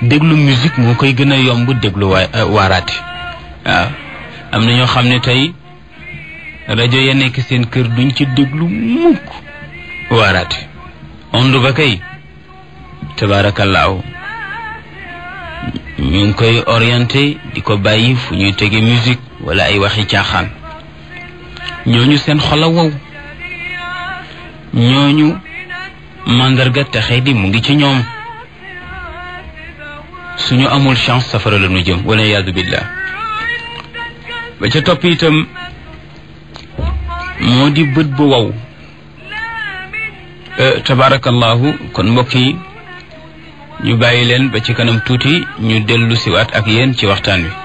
déglu musique moo koy gën a yomb déglu waa waaraate waaw am na ñoo xam ne tey rajo ya nekk seen kër duñ ci déglu mukk waaraate ondu ba kay tabaarakallaahu ñu ngi koy orienté di ko bàyyi fu ñuy tege musique wala ay waxi caaxaan ñooñu seen xol a wow ñooñu màndarga texe di mu ngi ci ñoom suñu amul chance safara la ñu jëm wala yaadu billah ba ca topp itam moo di bët bu wow tabarakallahu kon mbokk yi ñu bàyyi leen ba ci kanam tuuti ñu dellu siwaat ak yéen ci waxtaan wi